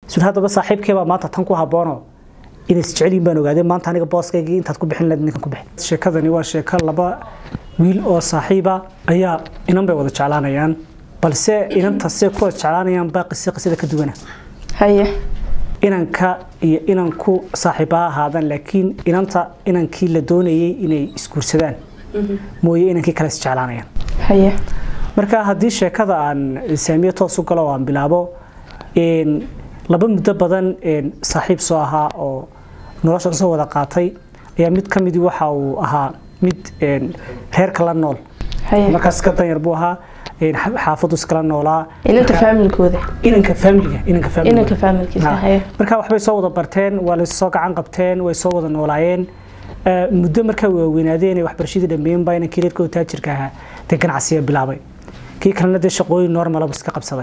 sun haddaba saaxiibkeebaa maanta tan ku habboono inay isjecelyihin baan ogaadeen maanta aniga booskaygii intaad ku bixin lahayd ninkan ku bixin sheekadani waa sheeko laba wiil oo saaxiiba ayaa inan bay wada jeclaanayaan balse inanta see ku wada jeclaanayaan baa qisi qisada ka duwana haye inanka iyo inanku saaxiiba ha ahaadaan laakiin inanta inankii la doonayay inay isguursadaan mooye inankii kale isjeclaanayaan haye marka haddii sheekada aan saamiye toos u galo oo aan bilaabo een, laba muddo badan een, saaxiib soo ahaa oo nolosha soo wada qaatay ayaa mid ka midii waxa uu ahaa mid een, reerka la nool haye markaas ka danyar buu ahaa een, xa- xaafadu iskala noolaa inanta faamilkooda inanka faamiliga inanka faamiliga inanka faamilkiisa Ha. haye marka waxbay soo wada barteen waa laysoo gacan qabteen way soo wada noolaayeen Eh, muddo markaa waaweynaadeen ay waxbarashadii dhameeyeen baa inankii reerkooda taajirka ahaa dee ganacsiya bilaabay kii kalena dee shaqooyin normalabu iska qabsaday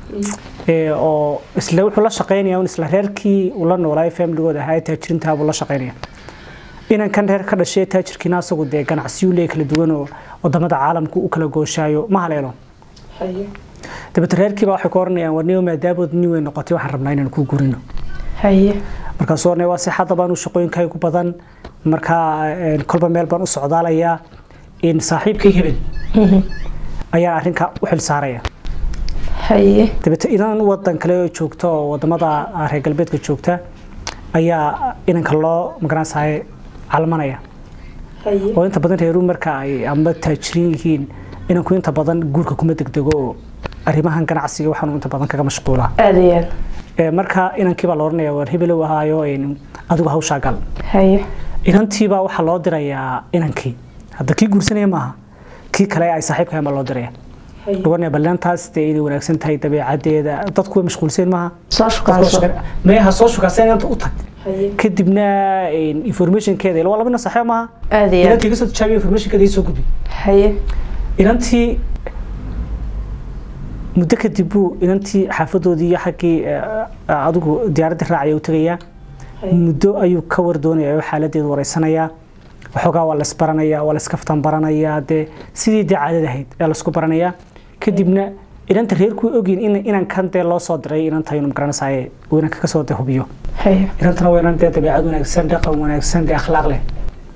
Eh, oo isla wuxuu la shaqaynaya un isla reerkii uu la noolaay familigooda ahaa ee taajirintaha buu la shaqaynaya inankan reer ka dhashay taajirkiina asagu dee ganacsiyu leey kala duwan oo wadamada caalamku u kala gooshaayo ma haleelo haye dabeete reerkiiba waxay ku oranayaan warniyo maadaamood nin weyn noqotay waxaan rabnaa inaan kuu gurino haye markaasuu ornay waa sixadda baan u shaqooyinkaygu badan markaa een, kolba meel baan u socdaalayaa in saaxiibkay hebel ayaan arrinka u xil saaraya haye dabeete inan wadan kale oo joogta oo wadamada reer galbeedka joogta ayaa inanka loo magaranaysahay calmanaya haye oo inta badan reeru marka ay ama taajirin yihiin inanku inta badan guurka kuma degdego oo arrimahan ganacsiga waxaanu inta badan kaga mashquulaa aad iyo aad Ee, marka inankii baa la oranaya war hebelow ahaayo een, adigu hawshaa gal haye inantiibaa waxaa loo dirayaa inankii hadda kii guursanaya maaha kii kale ay saaxiibka baa loo diraya oranaya ballantaas dee inay wanaagsan tahay dabeecadeeda dadku way mashquulseen maaha soo shukaaso meeha soo shukaaseen inanta u tag haye kadibna een, informationkeeda ila waa laba nin saaxiib maaha aad iyo aad inantii iga soo tijaabiya informationkeeda ii soo gudbi haye inantii muddo kadib buu inantii xaafadoodii iyo xaggii eh, adigu diyaaradda raacaya u tegayaa muddo ayuu ka war doonaya oo xaaladeedu wareysanayaa waxoogaa waa laisbaranayaa waa laiskaftan baranayaa dee sidii dee caadada ahayd ayaa laisku baranayaa kadibna inanta reerku ogyin in inankan dee loo soo diray inanta inuu magaranaysaye uu inanka kasoo dee hubiyo haye inantana waa inan dee dabeecad wanaagsan dhaqan wanaagsan dee akhlaaq leh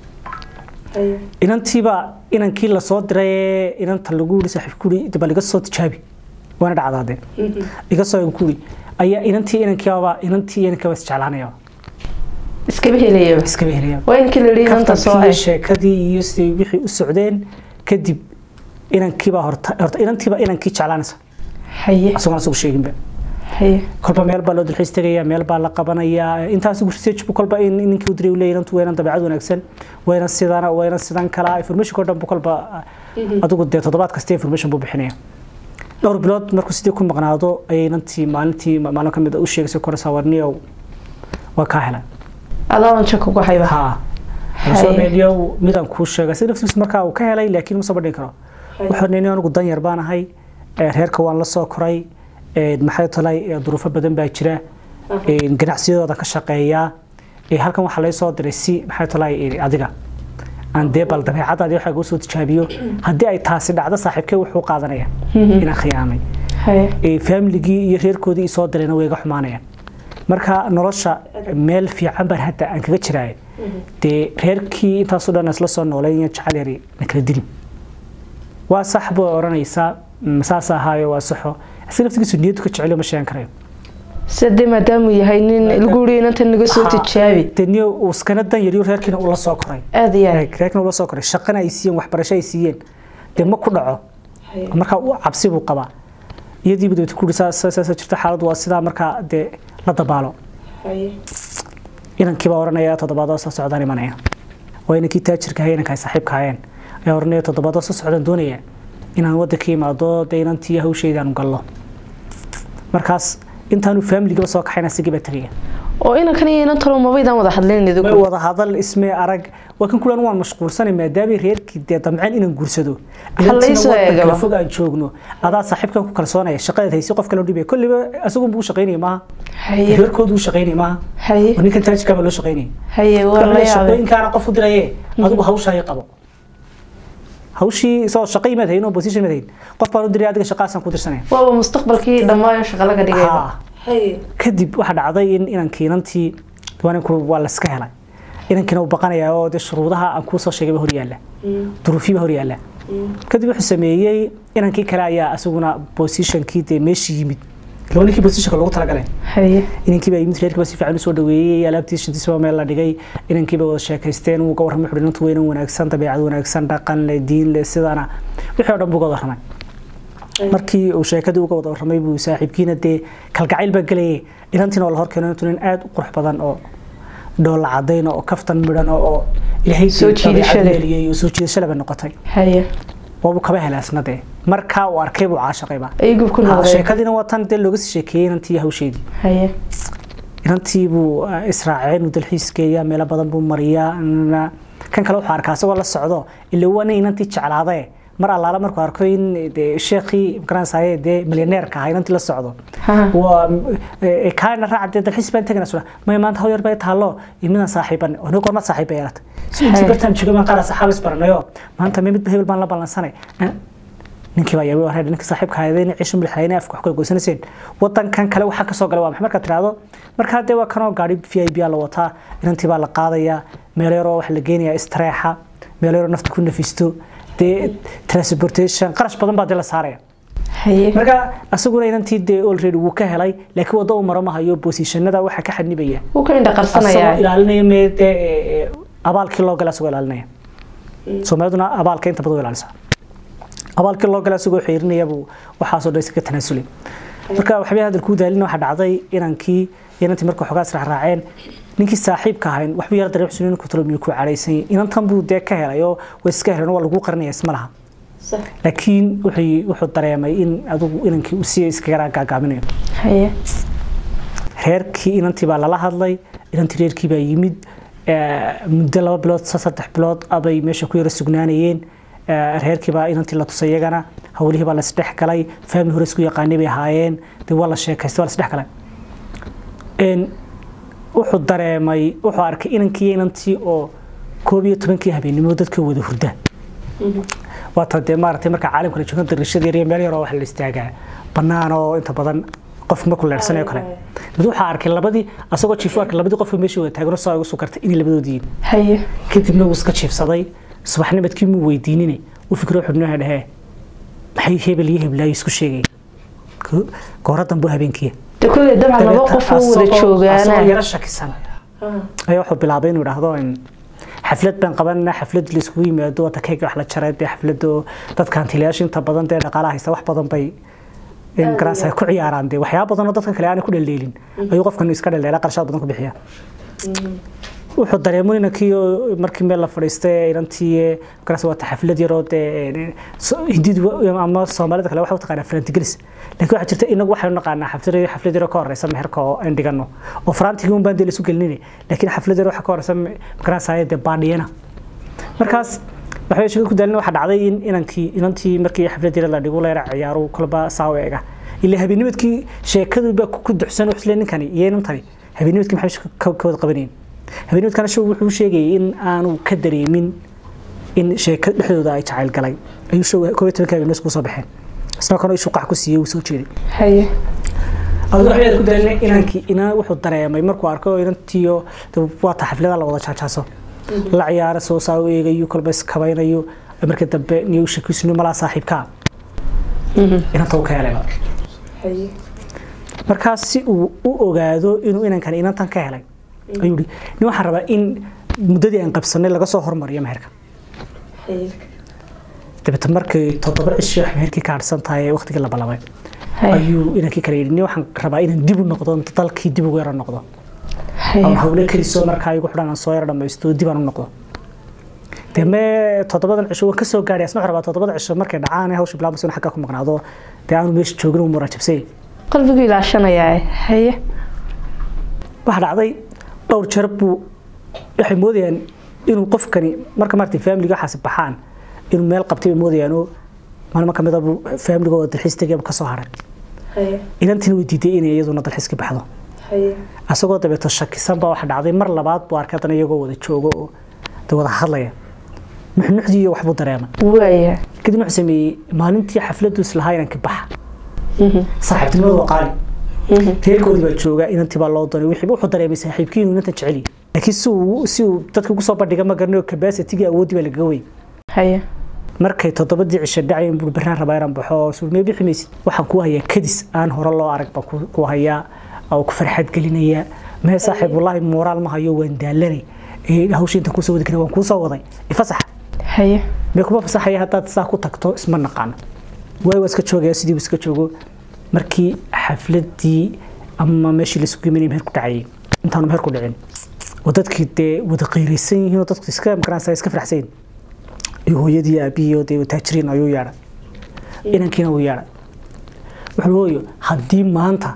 haye inantiiba inankii lasoo diray ee inanta lagu yiri saaxiib kuri bal iga soo tijaabi waana dhacdaade iga soo kuri ayaa inantii inankiiba inantii inankiiba isjeclaanaya iskaba helayaba iskaba helaya waa inkii la yidhi inanta soo kaftankii ay sheekadii iyo siday wixii u socdeen kadib inankiiba horta horta inantiiba inankii jeclaanaysa haye asagoon asagu sheeginba haye kolba meel baa loo dalxiis tegaya meel baa la qabanayaa intaas research bu kolba in ninkii u diray uu leeyahay inantu waa inan dabeecad wanaagsan waa inan sidana waa inan sidan kala information oo dhan bu kolba adigu dee toddobaad kasta information buu bixinaya dhowr bilood markuu sidii ku maqnaado ayay inantii maalintii maalin ka mid a u sheegaysay koraysaa warniyow waa kaa helay adoodan jak ugu hayba haa Haye. soo meeliyow midaan kuu sheegay si naftiisu markaa uu ka helay laakiin ma soo bandhigi karo wuxuu nini anigu dan yar baan ahay ee, reerka waan la soo koray ee, maxay talay ee, duruufo badan baa jira ee, ganacsiyadooda ka shaqeeyaa ee, halkan waxaa lay soo diray si maxay talay ee, adiga aan dee bal dabeecadaadii waxaa kuu soo tijaabiyo haddii ay taasi dhacdo saaxiibkee wuxuu qaadanaya inaan khiyaamay haye ee, faamiligii iyo reerkoodii isoo dirayna way iga xumaanayaan marka nolosha meel fiican baan hadda aan kaga jiraay dee reerkii intaasoo dhan isla soo nooleyn jecel yari na kala dilin waa sax buu oranaysaa "Mm, saas ahaayo waa saxo si naftigiisu niyadu ka jeceliyo ma sheegan karayo sade maadaamuu yahay nin lagu yidhi inanta naga soo Ha, tijaabi dee niyo uu iskana dan yariyo reerkiina ula soo koray aad iyo aad Eeg, reerkiina ula soo koray shaqana ay siiyeen waxbarasho ay siiyeen dee ma ku dhaco markaa uu cabsi buu qabaa iyadiiba dabeta ku saasa jirta xaaladdu waa sidaa markaa dee la dabaalo inankii baa oranaya toddobaadoo soo socdaan imanaya waa inankii taajirka ahay inanka ay saaxiibka hayeen ayaa oranaya toddobaadoo soo socdaan doonaya inaan waddanka imaado dee inantii hawshayda aanu gallo markaas intaanu faamiligaba soo kaxayn asigii baa tegaya oo inankan iyo inantalo mabaydaan wada hadlayn may idigu wada hadal ismee arag waa kan kulan waan mashquulsanay maadaamay reerkii dee damceen inaan guursado Hal la isoo Inantiina waddan eegaba. kala fog aan joogno adaa saaxiibkan ku kalsoonaya shaqadeed haysi qof kale u dhibaya kolliba isagun buu u shaqaynaya maaha haye reerkoodu u shaqaynaya maaha haye oo ninkan taajirkaa baa loo shaqaynaya haye waa la Walahi yaabay shaqooyinkaana qof u diraye adigu hawshaa i qabo hawshii isagoo shaqo imaad hayn oo position imaad hayn qof baan u diray adiga shaqaasaan ku dirsanaya waaba mustaqbalkii dhammaayo shaqa laga dhigayba Ha, kadib waxaa dhacday in inankii inantii waaninku waa layska helay inankiina uu baqanayaa oo dee shuruudaha aan kuu soo sheegayba hor yaalla duruufiiba hor yaalla kadib wuxuu sameeyey inankii kale ayaa isaguna positionkii dee meeshii yimid laba ninkii positionka loogu talagalay haye inankii baa yimid reerkii baa si fiican u soo dhaweeyey alaabtii shantiisaba meel la dhigay inankii baa wada sheekaysteen wuu ka warramay wuxuu inantu weynan wanaagsan dabeecad wanaagsan dhaqan leh diin leh sidana wixii oo dhan buu ka warramay markii uu sheekadii uga wada warramay buu saaxiibkiina dee kalgacayl baa gelayay inantiina oo la horkeeno inantu nin aad u qurux badan oo dhoolla cadayn oo kaftan midhan oo oo ilaahay Soo jiidasho leh. geliyey oo soo jiidasho leh bay noqotay haye waabuu kaba helaasna dee markaa uu arkay buu caashaqayba ayagu ku noqdeen sheekadiina waa tan dee looga sii sheekeeyey inantii hawsheedii haye inantii buu eh, israaceen uu dalxiis geeyaa meelo badan buu mariyaa na- kan kale wuxuu arkaa isagoo la socdo ila waa nin inantii jeclaadae mar allaala markuu arko in dee sheekhii magaranaysaye dee milyaneerka ahaa inantii la socdo Ha. waa eh, kaana raaca dee dalxiis baan tegana sura may maanta haw yar bay taallo iyo midaan saaxiiban oo nin goorma saaxiib bay yeelatay si intii Hay. bartaan jooga baan qaar saxaab isbaranayo maanta may midba hebel baan la ballansanay Eh, ninkii baa yaabay wareer ninka saaxiibka hayadeen ciishu milxayeen afka wax kala goysanayseen wadankan kale waxa ka soo galay waa maxay marka tiraado marka dee waa kanoo gaari VIP la wataa inantii baa la qaadaya meel yaroo wax la geenaya istreexa meel yaroo nafta ku nafisto dee transportation qarash badan baa dee la saaraya haye marka asaguna inantii dee already wuu ka helay laakiin waddo uu maro ma hayo positionada waxa ka xadnibaya wuu ka indha asagoo qarsanayaa ilaalinaya mee dee eh, eh, abaalkii loo gala asagoo ilaalinaya soomaaliduna abaalka inta badan way ilaalisaa abaalkii loo gala asagoo xiirinaya buu waxaasoo dhan iskaga tanaasulay marka waxbay hadal kuu daalin waxaa dhacday inankii iyo inantii marka waxoogaa israacraaceen ninkii saaxiibka ahayn waxbuu yara dareem xusunin ku talo miyuu ku cadhaysan yahay inantan buu dee ka helay oo way iska heleen oo waa lagu qarinaya isma laha laakiin wuxuu wuxuu dareemay in adigu inankii uu si iskaga gaagaaminayo haye reerkii inantii baa lala hadlay inantii reerkii baa yimid eh, muddo laba bilood sa- saddex bilood abay meesha ku yara sugnaanayeen Eh, reerkii baa inantii la tusay iyagana hawlihii baa lasdhex galay family hore isku yaqaanay bay ahaayeen dee waa la sheekaystay waa lasdhex galay En, wuxuu dareemay wuxuu arkay inankii iyo inantii oo koob iyo tobankii habeenimo dadka wada hurda waata dee maaragtay marka caalamka la joogan darashada yar iyo meel yar oo wax la istaagaa bannaan oo inta badan qof markuu leersanayo kale mid waxaa arkay labadii asagoo jiifo arkay labadii qof oo meesha wada taagan oo saa ugu soo kartay inay labadoodii yihiin haye kadibna wuu iska jiifsaday subaxnimadkii muu weydiinine u fikro wuxuu noo dhahee maxay hebel iyo heblaayo isku sheegay goora dambe oo habeenkiya de kulley dabcan laba Dabeeta qof oo wada asagoo- asagoo joogaana yaro shakisan ayaa wuxuu bilaabay inuu idhaahdo in xaflad baan qabanana xaflad la iskugu yimaado wata keega wax la jaray dee xaflado dadka hantilayaasha inta badan dee dhaqaalaha haysta wax badan bay in garanaysa ku ciyaaraan dee waxyaaba badan oo dadkan kale aanay ku dhaldeelin ayuu qofkan iska dhaldeela qarshaad badan ku bixiya wuxuu dareemo inankii oo markii meel la fadhiistay inantii garas wata xaflad yaroo dee so- hindidu ama soomaalida kale waxay u taqaanaa farantigelis laakiin waxaa jirta inagu waxaynu naqaanaa xaflad xaflad yaroo ka horeysa meherka oo aan dhigano oo farantigii un baan dee laisu gelinine laakiin xaflad yaroo waxa ka horeysa garanaysaye dee baadhiyana markaas waxbay sheeko ku daalin waxaa dhacday in inankii inantii markii xaflad yar la dhigo leera ciyaaru kolba saa u eega ilaa habeennimadkii sheekadu baa ku duxsan waxle ninkani iyo inantani habeennimadkii maxay shaqo ka ka wada qabanayeen habeennimadkana show wuxuu sheegayay in aanu ka dareemin in sheeka dhexdooda ay jacayl galay ayuu show koob iyo tobanka habeennimadka kusoo baxeen isna kana ishuu qax ku siiyey uu soo jeeday haye adigu waxay ku dareemay inankii ina wuxuu dareemay markuu arko inantiyo waata xaflada la wada jaajaaso la ciyaara soo saa u eegayo kolba iskabaynayo marka dambe niyo shakiisnu malaa saaxiibkaa inanta uu ka helayba markaas si uu u ogaado inuu inankan inantan ka helay ayuu yidhi nin waxaan rabaa in muddadii aan qabsanay laga soo hormariyo meherka dabeeta markay toddoba cisho meherkii ka hadhsan tahay ee waqtigii la ballamay haye ayuu inankii kale yidhi nin waxaan rabaa inaan dib u noqdo inta dalkii dib ugu yaro noqdo haye ama hawle keliso markaa igu xidhan aan soo yaro dhamaysto dib aan u noqdo dee mee toddobadan cisho waan ka soo gaadhay asna waxaan rabaa toddobada cisho markay dhacaan ee hawsha bilaabmayso in xagga ku maqnaado dee aanu meesha joogin uu muraajabsay qalbigu ilaashanayaa haye waxaa dhacday dhowr jeer buu waxay moodayaan inuu qofkani marka maartay faamiliga waxaasi baxaan inuu meel qabtay bay moodayaan oo maalmo ka mid a buu faamiliga oo dalxiis tegayba ka soo haray inantiina way diiday inay iyaduna dalxiiska baxdo asagoo dabeeto shakisan baa waxa dhacday mar labaad buu arkay haddana iyagoo wada joogo oo de wada hadlaya nuxnuxdii iyo waxbuu dareemay waaya kadib wuxuu sameeyey maalintii xafladdu islahaa inanka baxa saaxiibtinimadu waa qaali reerkoodii baa jooga inantii baa loo doonay wixii wuxuu dareemay saaxiibkii inuu inantan jecel yahay laakiin si uu si uu dadka ugu soo bandhiga ma garanayo capacity-gii awooddii baa lagaga wey haye markay toddobadii cisho dhacayeen buu baraan rabaa inaan baxo oo suul mee bixi maysid waxaan ku hayaa kadis aan hore loo arag baan ku- ku hayaa oo ku farxad gelinaya mee saaxiib wallaahi moraal ma hayo waan daalanay ee hawsha intaan kusoo wadi karin waan kuusoo waday ifasax haye mee kuma fasaxaya haddaad saa ku tagto isma naqaano waay waa iska joogaya sidii buu iska joogo markii xafladii ama meeshii laisugu imanayay meher ku dhacayay intaanu meher ku dhicin oo dadkii dee wada qiiraysan yihiin oo dadku iska makaranaysa iska faraxsan yihiin iyo hooyadii iyo aabihii oo dee taajiriin ayuu yeedhay inankiina uu yeedhay wuxuu hooyo haddii maanta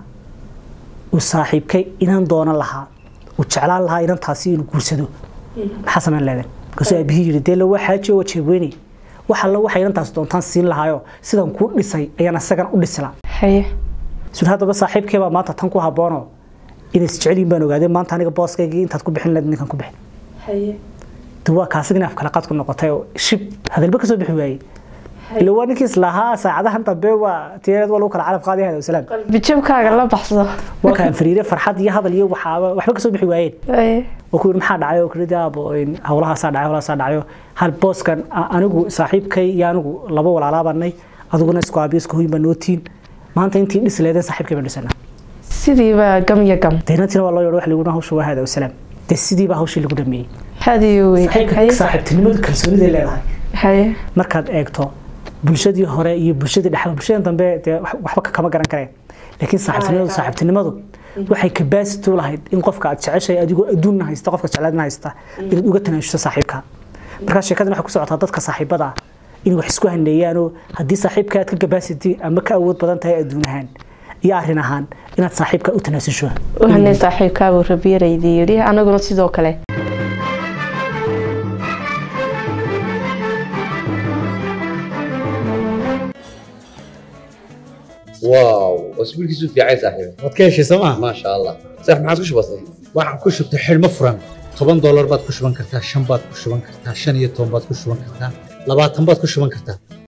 uu saaxiibkay inan doonan lahaa uu jeclaan lahaa inantaasi inuu guursado maxaa samayn leedahay markaasuu aabihii yidhi dee lawaa xaaji oo jeebweynay wax alla waxa inantaas doontaan siin lahaayo sidan kuu dhisay ayaan isagan u dhislaa haye sul haddaba saaxiibkay baa maanta tan ku habboonoo inay isjecelyihin baan ogaadeen maanta aniga booskaygii intaad ku bixin lahayd ninkan ku bixin de waa kaasigina af kala qad ku noqotay oo shib hadalba kasoo bixi waayey ila waa ninkii islahaa saacadahan dambe waa tiyareed waa lagu kala calaf qaadaya hada wasalaam bijabkaaga la baxso waa kaan fariire farxad iyo hadal iyo waxaaba waxba kasoo bixi waayeen haye oo ku yidhi maxaa dhacay oo kudhi aabo hawlahaasaa dhacay hawlahaasaa dhacayo hal booskan a- anigu saaxiibkay iyo anigu laba walaalaabanay adiguna isku aabiyo isku hoyin baa nootiin maanta intii dhis leedeen saaxiibkay baan dhisanaa sidiiba gam iyo gam deynantiina waa loo yeedho wax lagu dhaha hawsha waa hada wasalaam dee sidiibaa hawshii lagu dhameeyey hadiyo wey saaxiibka haye saaxiibtinimadu kalsooniday leedahay haye markaad eegto bulshadii hore iyo bulshadii dhexe bulshadii dambe dee wax- waxba ka- kama garan kareen laakiin saaxiibtinimadu saaxiibtinimadu waxay capacity u lahayd in qofka aad jeceshay adigoo adduunna haysta qofka jeclaadna haysta inaad uga tanaashuso saaxiibka markaa sheekadan waxay ku socotaa dadka saaxiibada ah inay wax isku haneeyaanoo haddii saaxiibka aad ka capacity ama ka awood badan tahay adduun ahaan iyo arrin ahaan inaad saaxiibka u tanaasusho waxaanay saaxiibkaagu rabiyaraydii yidhi anaguna sidoo kale واو واسبوع كيسو في عايز صاحبي waad ka heshay sooma ما شاء الله صح ما عادش بسيط waxaan ku shubtay xidhmo furan toban doolar baad ku shuban kartaa shan baad ku shuban kartaa shan iyo toban baad ku shuban kartaa labaatan baad ku shuban kartaa